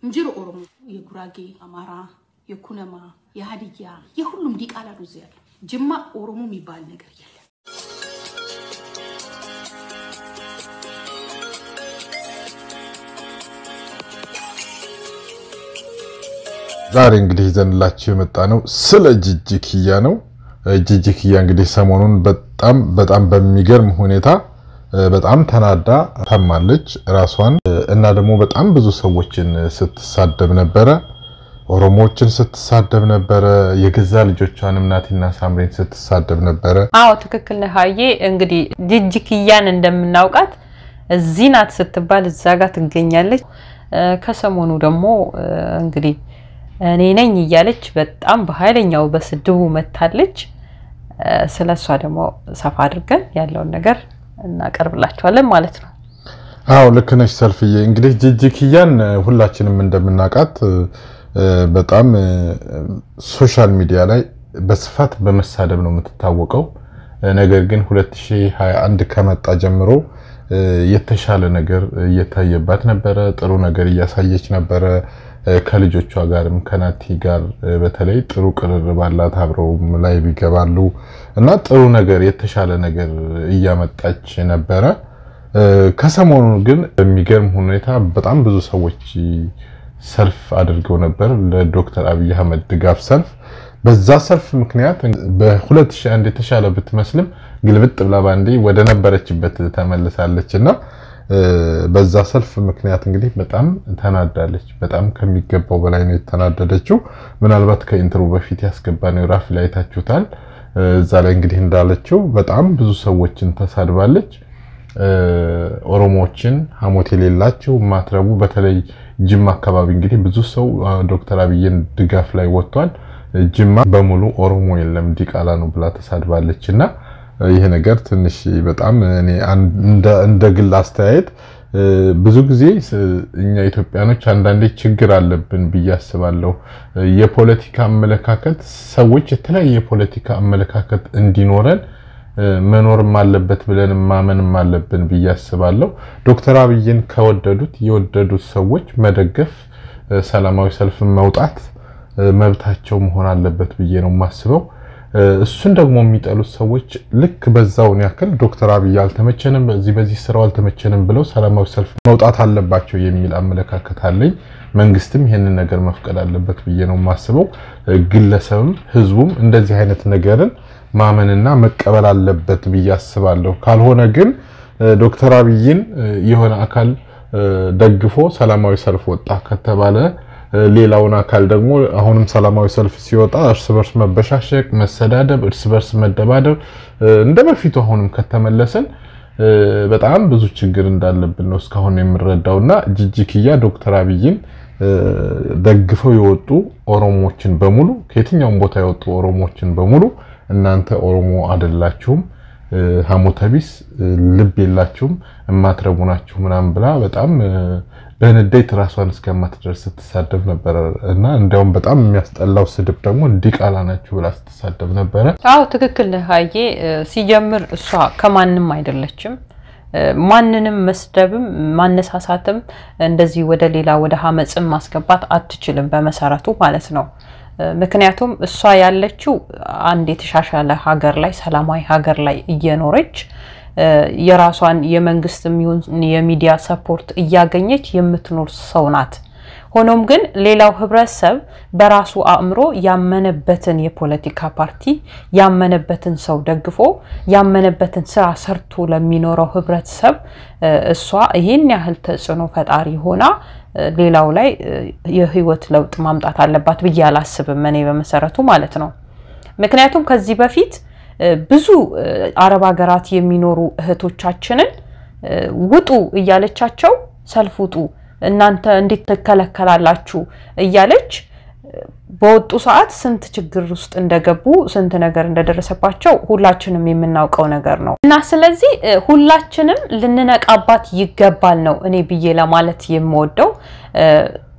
እንጅሩ ኦሮሞ፣ የጉራጌ፣ አማራ፣ የኩነማ፣ የሀዲያ የሁሉም ዲቃላ ነው እዚህ ያለው። ጅማ ኦሮሞ የሚባል ነገር የለም። ዛሬ እንግዲህ ይዘንላችሁ የመጣ ነው ስለ ጂጂኪያ ነው። ጂጂኪያ እንግዲህ ሰሞኑን በጣም በጣም በሚገርም ሁኔታ በጣም ተናዳ ታማለች ራሷን እና ደግሞ በጣም ብዙ ሰዎችን ስትሳደብ ነበረ። ኦሮሞዎችን ስትሳደብ ነበረ። የገዛ ልጆቿንም ናቲና ሳምሬን ስትሳደብ ነበረ። አዎ ትክክል ነህ ሀዬ። እንግዲህ ጂጂኪያን እንደምናውቃት እዚህ ናት ስትባል እዛ ጋር ትገኛለች። ከሰሞኑ ደግሞ እንግዲህ እኔ ነኝ እያለች በጣም በኃይለኛው በስድቡ መታለች። ስለ እሷ ደግሞ ሰፋ አድርገን ያለውን ነገር እናቀርብላችኋለን ማለት ነው። አዎ ልክ ነሽ ሰልፍዬ። እንግዲህ ጂጂኪያን ሁላችንም እንደምናውቃት በጣም ሶሻል ሚዲያ ላይ በስፋት በመሳደብ ነው የምትታወቀው። ነገር ግን 2021 ከመጣ ጀምሮ የተሻለ ነገር እየታየባት ነበረ። ጥሩ ነገር እያሳየች ነበረ። ከልጆቿ ጋርም ከናቲ ጋር በተለይ ጥሩ ቅርርብ አላት። አብረው ላይ ይገባሉ እና ጥሩ ነገር የተሻለ ነገር እያመጣች ነበረ። ከሰሞኑ ግን በሚገርም ሁኔታ በጣም ብዙ ሰዎች ሰልፍ አድርገው ነበር፣ ለዶክተር አብይ አህመድ ድጋፍ ሰልፍ። በዛ ሰልፍ ምክንያት በ2001 የተሻለ ብትመስልም ግልብጥ ብላ ባንዴ ወደ ነበረችበት ተመልሳለች እና በዛ ሰልፍ ምክንያት እንግዲህ በጣም ተናዳለች። በጣም ከሚገባው በላይ ነው የተናደደችው። ምናልባት ከኢንትሮ በፊት ያስገባነው ራፍ ላይ አይታችሁታል። እዛ ላይ እንግዲህ እንዳለችው በጣም ብዙ ሰዎችን ተሳድባለች። ኦሮሞዎችን ሐሞት የሌላቸው ማትረቡ፣ በተለይ ጅማ አካባቢ እንግዲህ ብዙ ሰው ዶክተር አብይን ድጋፍ ላይ ወጥቷል። ጅማ በሙሉ ኦሮሞ የለም ዲቃላ ነው ብላ ተሳድባለች እና ይሄ ነገር ትንሽ በጣም እኔ እንደ ግል አስተያየት ብዙ ጊዜ እኛ ኢትዮጵያኖች አንዳንዴ ችግር አለብን ብዬ አስባለሁ። የፖለቲካ አመለካከት ሰዎች የተለያየ የፖለቲካ አመለካከት እንዲኖረን መኖርም አለበት ብለን ማመንም አለብን ብዬ አስባለሁ። ዶክተር አብይን ከወደዱት የወደዱት ሰዎች መደገፍ፣ ሰላማዊ ሰልፍ መውጣት መብታቸው መሆን አለበት ብዬ ነው የማስበው። እሱን ደግሞ የሚጠሉት ሰዎች ልክ በዛውን ያክል ዶክተር አብይ አልተመቸንም፣ በዚህ በዚህ ስራው አልተመቸንም ብለው ሰላማዊ ሰልፍ መውጣት አለባቸው የሚል አመለካከት አለኝ። መንግስትም ይህንን ነገር መፍቀድ አለበት ብዬ ነው የማስበው። ግለሰብም ህዝቡም እንደዚህ አይነት ነገርን ማመንና መቀበል አለበት ብዬ አስባለሁ። ካልሆነ ግን ዶክተር አብይን የሆነ አካል ደግፎ ሰላማዊ ሰልፍ ወጣ ከተባለ ሌላውን አካል ደግሞ አሁንም ሰላማዊ ሰልፍ ሲወጣ እርስ በርስ መበሻሸቅ፣ መሰዳደብ፣ እርስ በርስ መደባደብ እንደ በፊቱ አሁንም ከተመለሰን በጣም ብዙ ችግር እንዳለብን ነው እስካሁን የምንረዳው እና ጂጂኪያ ዶክተር አብይን ደግፈው የወጡ ኦሮሞዎችን በሙሉ ከየትኛውም ቦታ የወጡ ኦሮሞዎችን በሙሉ እናንተ ኦሮሞ አይደላችሁም፣ ሐሞተቢስ ልብ የላችሁም፣ እማትረቡ ናችሁ ምናምን ብላ በጣም በንዴት ራሷን እስከማትደርስ ስትሳደብ ነበረ እና እንዲያውም በጣም የሚያስጠላው ስድብ ደግሞ ዲቃላ ናችሁ ብላ ስትሳደብ ነበረ። አዎ ትክክል ነህ ሀዬ። ሲጀምር እሷ ከማንም አይደለችም። ማንንም መስደብም ማነሳሳትም እንደዚህ ወደ ሌላ ወደ ሀመፅም ማስገባት አትችልም በመሰረቱ ማለት ነው። ምክንያቱም እሷ ያለችው አንድ የተሻሻለ ሀገር ላይ ሰላማዊ ሀገር ላይ እየኖረች የራሷን የመንግስት የሚሆን የሚዲያ ሰፖርት እያገኘች የምትኖር ሰው ናት። ሆኖም ግን ሌላው ህብረተሰብ በራሱ አእምሮ ያመነበትን የፖለቲካ ፓርቲ ያመነበትን ሰው ደግፎ ያመነበትን ስራ ሰርቶ ለሚኖረው ህብረተሰብ እሷ ይህን ያህል ተጽዕኖ ፈጣሪ ሆና ሌላው ላይ የህይወት ለውጥ ማምጣት አለባት ብዬ አላስብም እኔ በመሰረቱ ማለት ነው። ምክንያቱም ከዚህ በፊት ብዙ አረብ ሀገራት የሚኖሩ እህቶቻችንን ውጡ እያለቻቸው ሰልፍ ውጡ እናንተ እንዴት ትከለከላላችሁ እያለች በወጡ ሰዓት ስንት ችግር ውስጥ እንደገቡ ስንት ነገር እንደደረሰባቸው ሁላችንም የምናውቀው ነገር ነው እና ስለዚህ ሁላችንም ልንነቃባት ይገባል ነው እኔ ብዬ ለማለት የምወደው።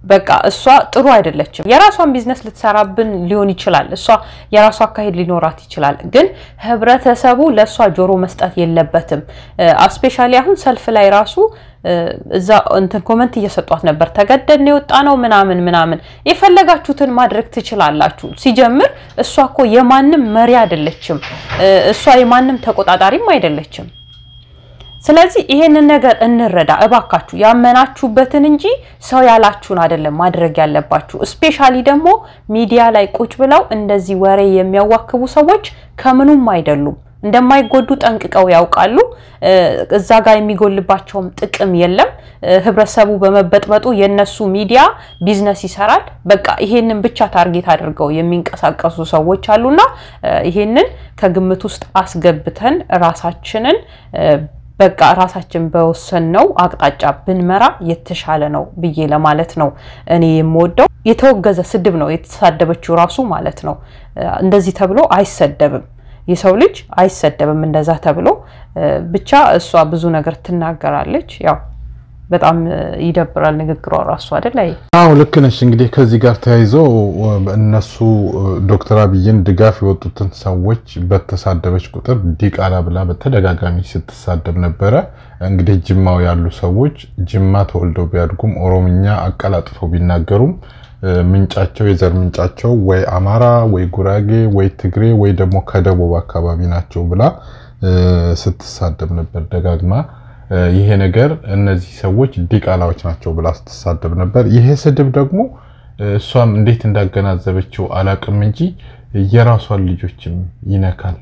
በቃ እሷ ጥሩ አይደለችም። የራሷን ቢዝነስ ልትሰራብን ሊሆን ይችላል። እሷ የራሷ አካሄድ ሊኖራት ይችላል። ግን ህብረተሰቡ ለእሷ ጆሮ መስጠት የለበትም። አስፔሻሊ አሁን ሰልፍ ላይ ራሱ እዛ እንትን ኮመንት እየሰጧት ነበር። ተገደድን የወጣ ነው ምናምን ምናምን። የፈለጋችሁትን ማድረግ ትችላላችሁ። ሲጀምር እሷ እኮ የማንም መሪ አይደለችም። እሷ የማንም ተቆጣጣሪም አይደለችም። ስለዚህ ይሄንን ነገር እንረዳ እባካችሁ። ያመናችሁበትን እንጂ ሰው ያላችሁን አይደለም ማድረግ ያለባችሁ። እስፔሻሊ ደግሞ ሚዲያ ላይ ቁጭ ብለው እንደዚህ ወሬ የሚያዋክቡ ሰዎች ከምኑም አይደሉም። እንደማይጎዱ ጠንቅቀው ያውቃሉ። እዛ ጋር የሚጎልባቸውም ጥቅም የለም። ህብረተሰቡ በመበጥበጡ የነሱ ሚዲያ ቢዝነስ ይሰራል። በቃ ይሄንን ብቻ ታርጌት አድርገው የሚንቀሳቀሱ ሰዎች አሉና ይሄንን ከግምት ውስጥ አስገብተን ራሳችንን በቃ ራሳችን በወሰንነው አቅጣጫ ብንመራ የተሻለ ነው ብዬ ለማለት ነው እኔ የምወደው። የተወገዘ ስድብ ነው የተሳደበችው ራሱ ማለት ነው። እንደዚህ ተብሎ አይሰደብም። የሰው ልጅ አይሰደብም እንደዛ ተብሎ ብቻ። እሷ ብዙ ነገር ትናገራለች። ያው በጣም ይደብራል ንግግሯ ራሱ አይደል? አይ አዎ ልክ ነሽ። እንግዲህ ከዚህ ጋር ተያይዞ እነሱ ዶክተር አብይን ድጋፍ የወጡትን ሰዎች በተሳደበች ቁጥር ዲቃላ ብላ በተደጋጋሚ ስትሳደብ ነበረ። እንግዲህ ጅማው ያሉ ሰዎች ጅማ ተወልደው ቢያድጉም ኦሮምኛ አቀላጥፈው ቢናገሩም ምንጫቸው የዘር ምንጫቸው ወይ አማራ ወይ ጉራጌ ወይ ትግሬ ወይ ደግሞ ከደቡብ አካባቢ ናቸው ብላ ስትሳደብ ነበር ደጋግማ። ይሄ ነገር እነዚህ ሰዎች ዲቃላዎች ናቸው ብላ ስትሳደብ ነበር። ይሄ ስድብ ደግሞ እሷም እንዴት እንዳገናዘበችው አላቅም እንጂ የራሷን ልጆችም ይነካል።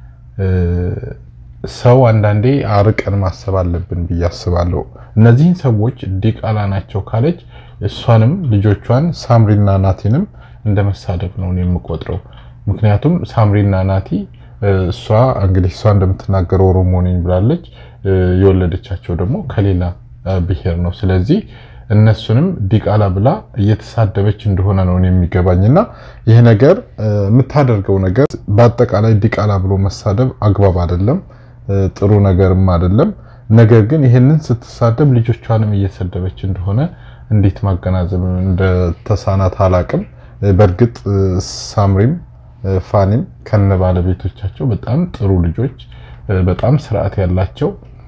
ሰው አንዳንዴ አርቀን ማሰብ አለብን ብዬ አስባለሁ። እነዚህን ሰዎች ዲቃላ ናቸው ካለች እሷንም ልጆቿን ሳምሪና ናቲንም እንደ መሳደብ ነው የምቆጥረው። ምክንያቱም ሳምሪና ናቲ እሷ እንግዲህ እሷ እንደምትናገረው ኦሮሞ ነኝ ብላለች። የወለደቻቸው ደግሞ ከሌላ ብሔር ነው። ስለዚህ እነሱንም ዲቃላ ብላ እየተሳደበች እንደሆነ ነው የሚገባኝ እና ይህ ነገር የምታደርገው ነገር በአጠቃላይ ዲቃላ ብሎ መሳደብ አግባብ አይደለም፣ ጥሩ ነገርም አይደለም። ነገር ግን ይህንን ስትሳደብ ልጆቿንም እየሰደበች እንደሆነ እንዴት ማገናዘብ እንደተሳናት አላቅም። በእርግጥ ሳምሪም ፋኒም ከነ ባለቤቶቻቸው በጣም ጥሩ ልጆች፣ በጣም ስርዓት ያላቸው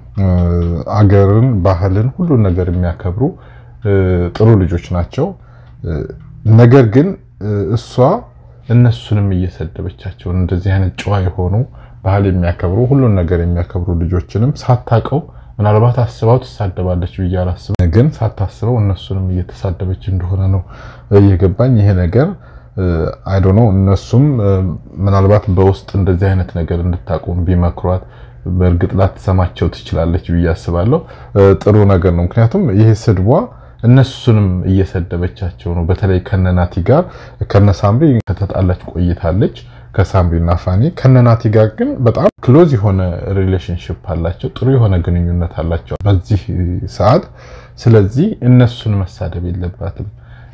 አገርን፣ ባህልን፣ ሁሉን ነገር የሚያከብሩ ጥሩ ልጆች ናቸው። ነገር ግን እሷ እነሱንም እየሰደበቻቸው እንደዚህ አይነት ጨዋ የሆኑ ባህል የሚያከብሩ ሁሉን ነገር የሚያከብሩ ልጆችንም ሳታቀው ምናልባት አስባው ትሳደባለች ብዬ አላስብም። ግን ሳታስበው እነሱንም እየተሳደበች እንደሆነ ነው እየገባኝ። ይሄ ነገር አይዶኖ እነሱም ምናልባት በውስጥ እንደዚህ አይነት ነገር እንድታቆም ቢመክሯት በእርግጥ ላትሰማቸው ትችላለች ብዬ አስባለሁ። ጥሩ ነገር ነው። ምክንያቱም ይሄ ስድቧ እነሱንም እየሰደበቻቸው ነው። በተለይ ከነናቲ ጋር ከነሳምሪ ከተጣላች ቆይታለች። ከሳምሪ እና ፋኒ ከነናቲ ጋር ግን በጣም ክሎዝ የሆነ ሪሌሽንሽፕ አላቸው። ጥሩ የሆነ ግንኙነት አላቸው በዚህ ሰዓት። ስለዚህ እነሱን መሳደብ የለባትም።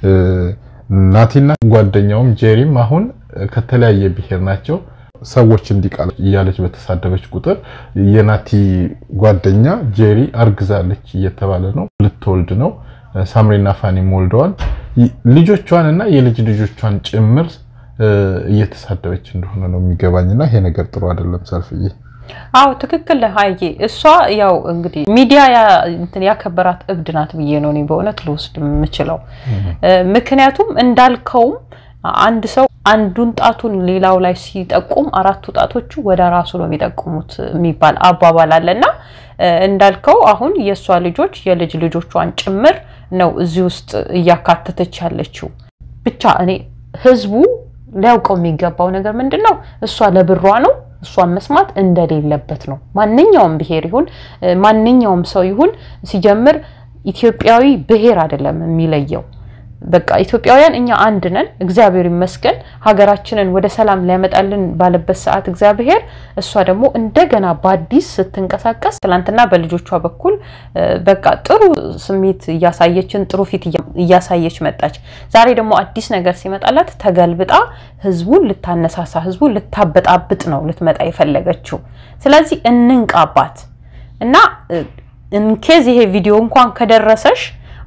ናቲና ጓደኛውም ጄሪም አሁን ከተለያየ ብሔር ናቸው። ሰዎች እንዲቃል እያለች በተሳደበች ቁጥር የናቲ ጓደኛ ጄሪ አርግዛለች እየተባለ ነው፣ ልትወልድ ነው። ሳምሪና ፋኒም ወልደዋል። ልጆቿን እና የልጅ ልጆቿን ጭምር እየተሳደበች እንደሆነ ነው የሚገባኝና ይሄ ነገር ጥሩ አይደለም። ሰልፍዬ አዎ ትክክል ሀዬ። እሷ ያው እንግዲህ ሚዲያ እንትን ያከበራት እብድ ናት ብዬ ነው እኔ በእውነት ልወስድ የምችለው። ምክንያቱም እንዳልከውም አንድ ሰው አንዱን ጣቱን ሌላው ላይ ሲጠቁም አራቱ ጣቶቹ ወደ ራሱ ነው የሚጠቁሙት የሚባል አባባል አለና እንዳልከው አሁን የእሷ ልጆች የልጅ ልጆቿን ጭምር ነው እዚህ ውስጥ እያካተተች ያለችው። ብቻ እኔ ህዝቡ ሊያውቀው የሚገባው ነገር ምንድን ነው? እሷ ለብሯ ነው እሷን መስማት እንደሌለበት ነው። ማንኛውም ብሔር ይሁን ማንኛውም ሰው ይሁን ሲጀምር ኢትዮጵያዊ ብሔር አይደለም የሚለየው። በቃ ኢትዮጵያውያን እኛ አንድ ነን። እግዚአብሔር ይመስገን ሀገራችንን ወደ ሰላም ሊያመጣልን ባለበት ሰዓት እግዚአብሔር እሷ ደግሞ እንደገና በአዲስ ስትንቀሳቀስ ትናንትና በልጆቿ በኩል በቃ ጥሩ ስሜት እያሳየችን ጥሩ ፊት እያሳየች መጣች። ዛሬ ደግሞ አዲስ ነገር ሲመጣላት ተገልብጣ ህዝቡን ልታነሳሳ ህዝቡን ልታበጣብጥ ነው ልትመጣ የፈለገችው። ስለዚህ እንንቃባት እና ኢንኬዝ ይሄ ቪዲዮ እንኳን ከደረሰሽ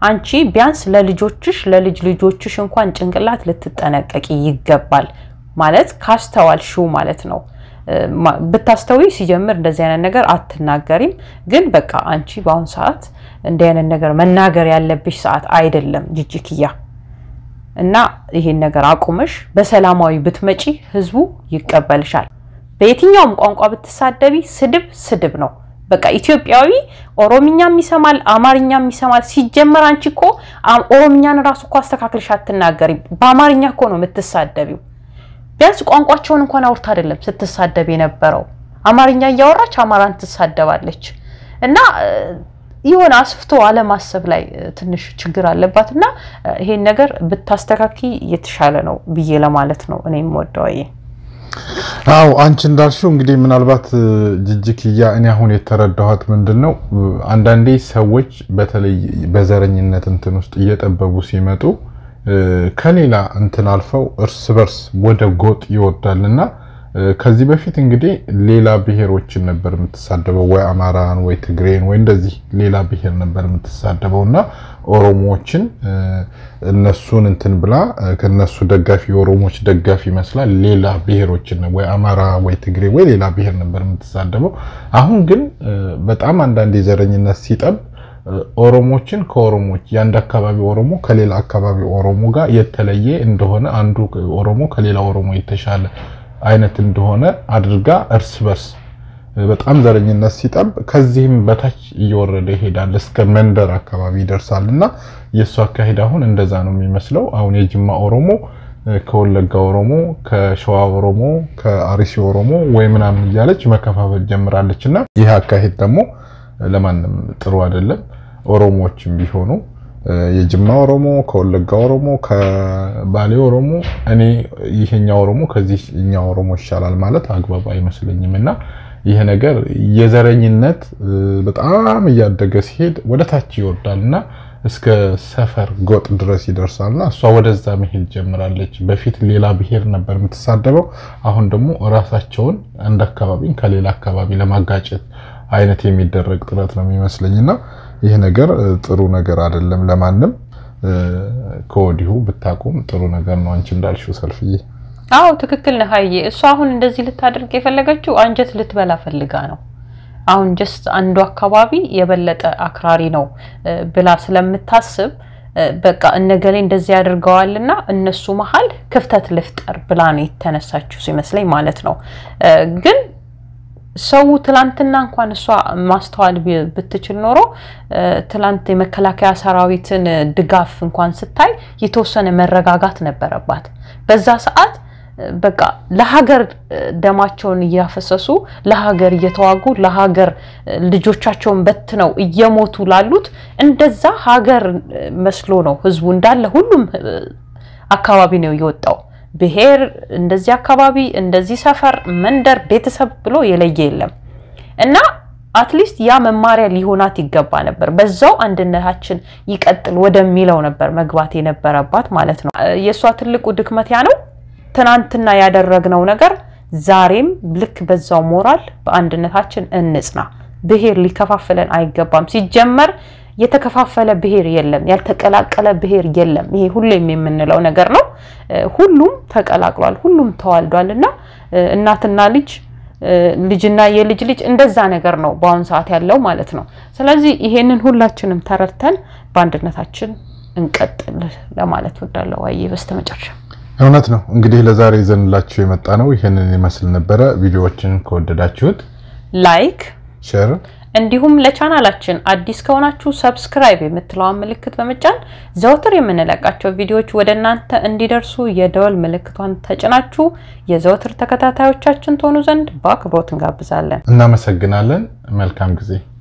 አንቺ ቢያንስ ለልጆችሽ ለልጅ ልጆችሽ እንኳን ጭንቅላት ልትጠነቀቂ ይገባል። ማለት ካስተዋልሽው ማለት ነው። ብታስተውይ ሲጀምር እንደዚህ አይነት ነገር አትናገሪም። ግን በቃ አንቺ በአሁኑ ሰዓት እንዲህ አይነት ነገር መናገር ያለብሽ ሰዓት አይደለም ጅጅክያ እና ይሄን ነገር አቁመሽ በሰላማዊ ብትመጪ ህዝቡ ይቀበልሻል። በየትኛውም ቋንቋ ብትሳደቢ ስድብ ስድብ ነው። በቃ ኢትዮጵያዊ ኦሮምኛም ይሰማል፣ አማርኛም ይሰማል። ሲጀመር አንቺ እኮ ኦሮምኛን ራሱ እኮ አስተካክልሽ አትናገሪም። በአማርኛ እኮ ነው የምትሳደቢው። ቢያንስ ቋንቋቸውን እንኳን አውርታ አይደለም ስትሳደብ የነበረው። አማርኛ እያወራች አማራን ትሳደባለች እና የሆነ አስፍቶ አለማሰብ ላይ ትንሽ ችግር አለባት እና ይሄን ነገር ብታስተካኪ የተሻለ ነው ብዬ ለማለት ነው እኔ የምወደው። አው አንቺ እንዳልሽው እንግዲህ ምናልባት ጅጅክያ እኔ አሁን የተረዳኋት ምንድን ነው አንዳንዴ ሰዎች በተለይ በዘረኝነት እንትን ውስጥ እየጠበቡ ሲመጡ ከሌላ እንትን አልፈው እርስ በርስ ወደ ጎጥ ይወርዳልና ከዚህ በፊት እንግዲህ ሌላ ብሔሮችን ነበር የምትሳደበው፣ ወይ አማራን ወይ ትግሬን ወይ እንደዚህ ሌላ ብሔር ነበር የምትሳደበው እና ኦሮሞዎችን እነሱን እንትን ብላ ከነሱ ደጋፊ የኦሮሞዎች ደጋፊ ይመስላል ሌላ ብሔሮችን ወይ አማራ ወይ ትግሬ ወይ ሌላ ብሔር ነበር የምትሳደበው። አሁን ግን በጣም አንዳንድ የዘረኝነት ሲጠብ ኦሮሞችን ከኦሮሞች የአንድ አካባቢ ኦሮሞ ከሌላ አካባቢ ኦሮሞ ጋር የተለየ እንደሆነ አንዱ ኦሮሞ ከሌላ ኦሮሞ የተሻለ አይነት እንደሆነ አድርጋ እርስ በርስ በጣም ዘረኝነት ሲጠብ ከዚህም በታች እየወረደ ይሄዳል እስከ መንደር አካባቢ ይደርሳል። እና የእሱ አካሄድ አሁን እንደዛ ነው የሚመስለው። አሁን የጅማ ኦሮሞ ከወለጋ ኦሮሞ፣ ከሸዋ ኦሮሞ፣ ከአርሲ ኦሮሞ ወይ ምናምን እያለች መከፋፈል ጀምራለች። እና ይህ አካሄድ ደግሞ ለማንም ጥሩ አይደለም። ኦሮሞዎችም ቢሆኑ የጅማ ኦሮሞ ከወለጋ ኦሮሞ ከባሌ ኦሮሞ እኔ ይሄኛ ኦሮሞ ከዚህኛ ኦሮሞ ይሻላል ማለት አግባብ አይመስለኝም። እና ይሄ ነገር የዘረኝነት በጣም እያደገ ሲሄድ ወደ ታች ይወርዳል እና እስከ ሰፈር ጎጥ ድረስ ይደርሳል እና እሷ ወደዛ መሄድ ጀምራለች። በፊት ሌላ ብሔር ነበር የምትሳደበው፣ አሁን ደግሞ ራሳቸውን አንድ አካባቢን ከሌላ አካባቢ ለማጋጨት አይነት የሚደረግ ጥረት ነው የሚመስለኝ እና ይህ ነገር ጥሩ ነገር አይደለም። ለማንም ከወዲሁ ብታቆም ጥሩ ነገር ነው። አንቺ እንዳልሽው ሰልፍዬ፣ አዎ ትክክል ነህ ሀዬ። እሷ አሁን እንደዚህ ልታደርግ የፈለገችው አንጀት ልትበላ ፈልጋ ነው። አሁን ጀስት አንዱ አካባቢ የበለጠ አክራሪ ነው ብላ ስለምታስብ በቃ እነገሌ እንደዚህ ያደርገዋልና እነሱ መሀል ክፍተት ልፍጠር ብላ ነው የተነሳችው ሲመስለኝ ማለት ነው ግን ሰው ትላንትና እንኳን እሷ ማስተዋል ብትችል ኖሮ ትላንት የመከላከያ ሰራዊትን ድጋፍ እንኳን ስታይ የተወሰነ መረጋጋት ነበረባት። በዛ ሰዓት በቃ ለሀገር ደማቸውን እያፈሰሱ ለሀገር እየተዋጉ ለሀገር ልጆቻቸውን በትነው እየሞቱ ላሉት እንደዛ ሀገር መስሎ ነው ህዝቡ እንዳለ ሁሉም አካባቢ ነው የወጣው። ብሔር እንደዚህ አካባቢ እንደዚህ ሰፈር፣ መንደር፣ ቤተሰብ ብሎ የለየ የለም እና አትሊስት ያ መማሪያ ሊሆናት ይገባ ነበር። በዛው አንድነታችን ይቀጥል ወደሚለው ነበር መግባት የነበረባት ማለት ነው። የእሷ ትልቁ ድክመት ያ ነው። ትናንትና ያደረግነው ነገር ዛሬም ልክ በዛው ሞራል በአንድነታችን እንጽና። ብሔር ሊከፋፍለን አይገባም። ሲጀመር የተከፋፈለ ብሔር የለም፣ ያልተቀላቀለ ብሔር የለም። ይሄ ሁሌም የምንለው ነገር ነው። ሁሉም ተቀላቅሏል፣ ሁሉም ተዋልዷል እና እናትና ልጅ ልጅና የልጅ ልጅ እንደዛ ነገር ነው በአሁኑ ሰዓት ያለው ማለት ነው። ስለዚህ ይሄንን ሁላችንም ተረድተን በአንድነታችን እንቀጥል ለማለት ወዳለው ዋዬ በስተመጨረሻ እውነት ነው እንግዲህ ለዛሬ ይዘንላችሁ የመጣ ነው ይህንን ይመስል ነበረ። ቪዲዮዎችን ከወደዳችሁት ላይክ ሼር እንዲሁም ለቻናላችን አዲስ ከሆናችሁ ሰብስክራይብ የምትለዋን ምልክት በመጫን ዘወትር የምንለቃቸው ቪዲዮዎች ወደ እናንተ እንዲደርሱ የደወል ምልክቷን ተጭናችሁ የዘወትር ተከታታዮቻችን ትሆኑ ዘንድ በአክብሮት እንጋብዛለን። እናመሰግናለን። መልካም ጊዜ